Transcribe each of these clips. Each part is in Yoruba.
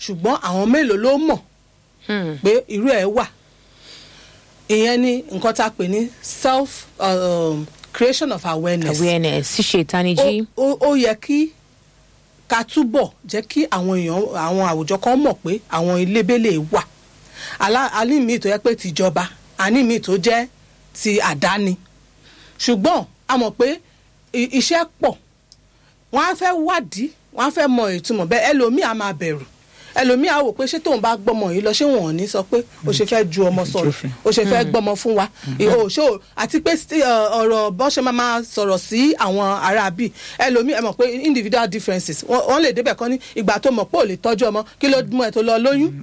ṣùgbọ́n àwọn mélòó ló mọ̀ pé irú ẹ̀ wà ìyẹn ni nǹkan tá a pè ní self um, creation of awareness awareness ṣíṣe ìtanijí. ó ó- ó yẹ kí ká túbọ̀ jẹ́ kí àwọn èèyàn àwọn àwùjọ kan mọ̀ pé àwọn ilébélé wà Alá- a ní míì tó yẹ pé tìjọba a ní míì tó jẹ́ ti àdáni ṣùgbọ́n a mọ̀ pé i- iṣẹ́ pọ̀ wọ́n á fẹ́ wádìí wọ́n á fẹ́ mọ ìtumọ̀ bẹ́ẹ̀ ẹlòmíì á máa bẹ̀rù ẹlòmíì á wò pé ṣé tóun bá gbọ́mọ yìí lọ ṣé wọn ò ní sọ pé ó ṣe fẹ́ ju ọmọ sọ̀rọ̀ Jófin. ó ṣe fẹ́ gbọ́mọ fún wa ìhò ṣó àti pé sti- ọ, ọ̀rọ̀ bọ́n ṣe máa máa sọ̀rọ̀ sí àwọn ará bí ẹlòmíì ẹ mọ̀ pé individual differences wọ́n wọ́n lè débẹ̀ kán ní ìgbà tó mọ̀ pé ò lè tọ́jú ọmọ kí ló mú ẹ tó lọ lóyún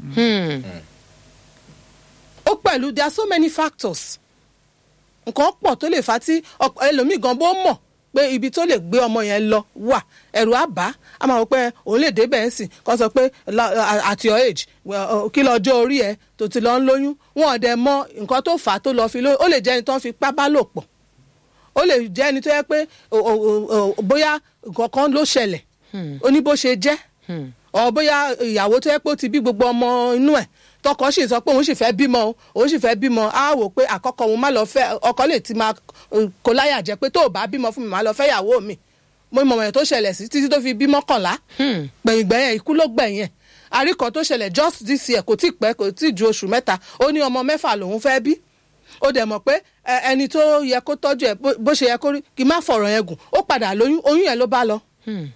ó pẹ̀lú there are so many factors nǹkan pọ̀ tó lè fa tí ọk- ẹlòmíì gan bó mọ̀ pé ibi tó lè gbé ọmọ yẹn lọ wà ẹ̀rù á bà á a máa wọ pé òun lè débẹ̀ ẹ̀ sìn kó sọ pé la- at your age well, uh, kí lọ́jọ́ orí ẹ̀ tó ti lọ ń lóyún wọn ò dẹ̀ mọ nǹkan tó fà á tó lọ fi lóyún ó lè jẹ́ ẹni tó ń fi pábá lò pọ̀ ó lè jẹ́ ẹni tó yẹ pé o- o- o- o- bóyá nǹkan kan ló ṣẹlẹ̀ ó ní bó ṣe jẹ́ ọ bóyá ìyàwó tó yẹ pé ó ti bí gbogbo ọmọ inú ẹ̀ tọkọ sì sọ pé òun sì fẹ́ bímọ o òun sì fẹ́ bímọ á wò pé àkọ́kọ́ òun má lọ fẹ́ ọkọ lè ti máa uh, kó láyà jẹ pé tó o bá bímọ fún mi má lọ fẹ́ ìyàwó mi mo mọ̀ ẹ̀ tó ṣẹlẹ̀ sí títí tó fi bí mọ́kànlá gbẹ̀yìngbẹ̀yìn ikú ló gbẹ̀yìn ẹ̀ àríkọ tó ṣẹlẹ̀ just this year kò tí ì pẹ́ kò tí ì ju oṣù mẹ́ta ó ní ọmọ mẹ́fà lòun fẹ́ bí ó dẹ̀ mọ̀ pé ẹ, ẹni tó yẹ kó tọ́jú ẹ̀ bó- bó ṣe yẹ kó rí kí n má fọ̀rọ̀ yẹn gùn ó padà lóyún oyún yẹn ló bá lọ oyún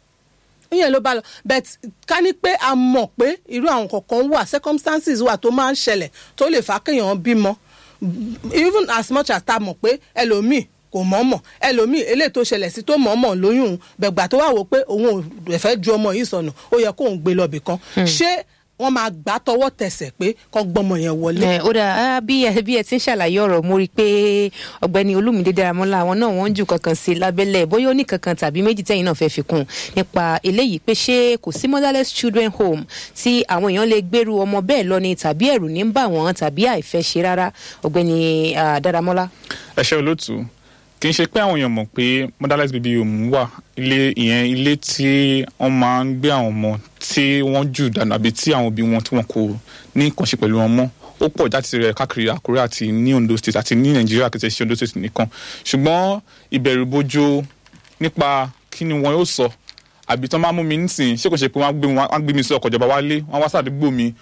yẹn ló bá lọ but ká ní pé a mọ̀ pé irú àwọn kọ̀ọ̀kan wà circumstances wà tó máa ń ṣẹlẹ̀ tó lè fà á kéèyàn bímọ even as much as ta mọ̀ pé ẹlòmíì kò mọ̀ọ́mọ̀ ẹlòmíì eléyìí tó ṣẹlẹ̀ sí tó mọ̀ọ́mọ̀ lóyún òun bẹ̀gbà tó wà wò pé òun ò fẹ́ ju ọmọ yìí sọnù ó yẹ kóun gbé lọ bìkan ṣé wọ́n máa gbà tọwọ́ tẹsẹ̀ pé kọ́ gbọ́mọ yẹn wọlé. ẹ ó dáa ah, bí ẹ bí ẹ ti ń ṣàlàyé ọ̀rọ̀ mo rí i pé ọ̀gbẹ́ni olúmídé dáramọ́lá àwọn náà wọ́n ń jù kankan sí i lábẹ́lẹ̀ bóyá ó ní kankan tàbí méjì tẹ́yìn náà fẹ́ fi kún un nípa eléyìí pé ṣé kò sí motherless children home tí àwọn èèyàn lè gbèrú ọmọ bẹ́ẹ̀ lọ ni tàbí ẹ̀rù ní ń bà wọ́n tàbí àìfẹ́ ṣe rárá ọ̀gbẹ́ni ah, dáramọ́lá. ẹ ṣe olóòtú kì í ṣe pé àwọn èèyàn mọ̀ pé motherless baby home wà ilé ìyẹn ilé tí wọ́n máa ń gbé àwọn ọmọ tí wọ́n jù dànù àbí tí àwọn òbí wọn tí wọn kò ní nǹkan ṣe pẹ̀lú wọn mọ́ ó pọ̀ jáde rẹ̀ káàkiri àkúrẹ́ àti ní ondo state àti ní nàìjíríà kìí ṣe ondo state nìkan ṣùgbọ́n ìbẹ̀rù bojo nípa kí ni wọn yóò sọ àbí tán máa mú mi nísìnyí ṣé kò ṣe pé wọ́n á gbé mi- wọ́n á gbé mi sí ọkọ̀ ìjọba wálé wọ́n á wá sàdúgbò mi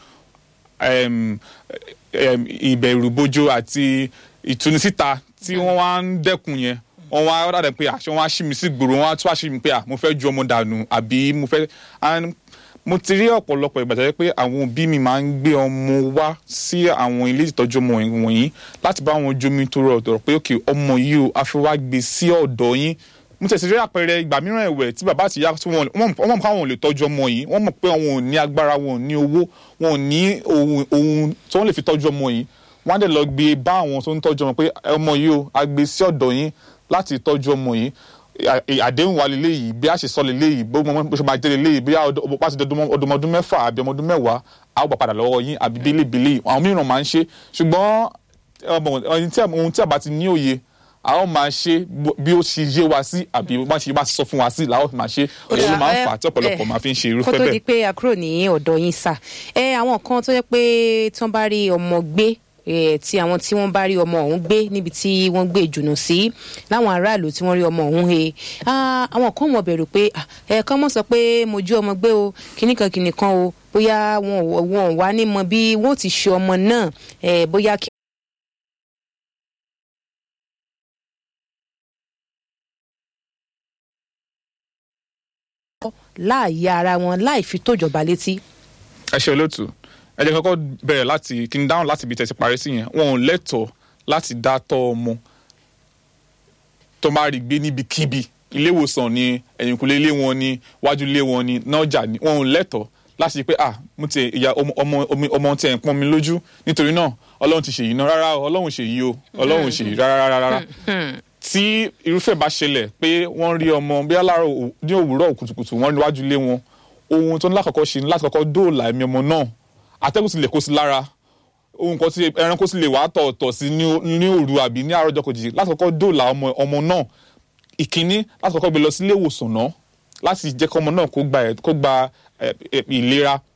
um, um, ìbẹ̀rù bojo àti ìtúnisíta tí wọ́n wá ń dẹ́kun yẹn wọ́n wá rádà pé àṣẹ wọn á ṣí mi sí gbòòrò wọ́n á tún àṣí mi pé à mo fẹ́ ju ọmọ dànù àbí mo fẹ́ and mo ti rí ọ̀pọ̀lọpọ̀ ìgbà tó yẹ pé àwọn òbí mi máa ń gbé ọmọ wá sí àwọn ilé ìtọ́jú ọmọ wọ̀nyí láti bá wọn jomi tó rọ̀ ọ̀dọ̀ pé òkè ọmọ yìí o a fi wá gbé sí ọ̀dọ̀ yín mo tẹ̀sí rí àpẹẹrẹ ìgbà mìíràn ẹ̀wẹ̀ tí bàbá àti ìyá tí wọ́n wọ́n mọ̀ pé àwọn ò lè tọ́jú ọmọ yìí wọ́n mọ̀ pé àwọn ò ní agbára wọn ò ní owó wọn ò ní ohun ohun tí wọ́n lè fi tọ́jú ọmọ yìí wọ́n á dẹ̀ lọ gbé bá àwọn tó ń tọ́jú ọmọ pé ọmọ yìí o a gbé sí ọ̀dọ̀ yín láti tọ́jú ọmọ yìí à- è- àdéhùn wa lélẹ́ yìí bí a ṣe sọ lélẹ́ yìí bó bó ṣe máa jẹ́ lélẹ́ yìí bí a bá ti di ọdún ọdún ọdún mẹ́fà àbí ọmọ ọdún mẹ́wàá a ó gbà padà lọ́wọ́ yín àbí bílébílé yìí àwọn mìíràn máa ń ṣe ṣùgbọ́n ọmọ ohun tí a- ohun tí a bá ti ní òye a ó máa ṣe bó- bí ó ṣe yé wa sí àbí bá ṣe bá sọ fún wa sí làá ó fi máa ṣe òye ló máa ń fà á tí ọ̀pọ̀lọpọ̀ máa fi ń ṣe kó irúfẹ́ tó di bẹ́ẹ̀. pé àkúrò ní ọ̀dọ̀ yín sà ẹ àwọn kan tó yẹ pé tí wọ́n bá rí ọmọ gbé eh, tí àwọn tí wọ́n bá rí ọmọ ọ̀hún gbé níbi tí wọ́n gbé ìjùnà sí láwọn aráàlú tí wọ́n rí ọmọ ọ̀hún he Ah, àwọn kan mọ̀ bẹ̀rù pé ah, ẹ kàn mọ̀ sọ pé mo jí ọmọ gbé o kìnnìkan kìnnìkan o bóyá wọn ò wọn ò wá ní mọ bí wọn ò ti ṣe ọmọ náà eh, bóyá kí láàyè ara wọn láì fi tójọba létí. ẹ ṣe olóòtú ẹ jẹ́ kọ́kọ́ bẹ̀rẹ̀ láti kí n dáhùn láti ibi tẹ̀sí parí sí yẹn wọn ò lẹ́tọ̀ọ́ láti dá tọ́ ọmọ tó máa rí gbé níbikíbi ilé ìwòsàn ni ẹ̀yìnkùlé ilé wọn ni wájú ilé wọn ni nájà ni wọn ò lẹ́tọ̀ọ́ láti ṣe pé ah mo ti ìyá ọmọ ọmọ ọmọ- ọmọ tí ẹ̀ ń pọ́n mi lójú nítorí náà ọlọ́run ti ṣèyí náà rárá o, ọlọ́run ṣèyí o ọlọ́run ṣèyí rárá rárá rárá tí irúfẹ́ bá ṣẹlẹ̀ pé wọ́n rí ọmọ bí aláàárọ̀ ò- ní òwúrọ̀ kùtùkùtù wọ́n rí wájú ilé wọn ohun tó ní lákọ̀ọ́kọ́ ṣe ni láti kọ́kọ́ dóòlà ẹ̀mí ọmọ náà atẹ́gùn sì lè kó sí lára ohun kan tí ẹranko sì lè wá tọ̀ọ̀tọ̀ sí ní ó- ní òru àbí ní àárọ̀ ọjọ́ kejì láti kọ́kọ́ dóòlà ọmọ ọmọ náà ìkíní láti kọ́kọ́ gbé lọ sí ilé ìwòsàn náà láti jẹ́ kọ́ ọmọ náà kó gba ẹ̀- kó gba ẹ̀, ẹ̀, ìlera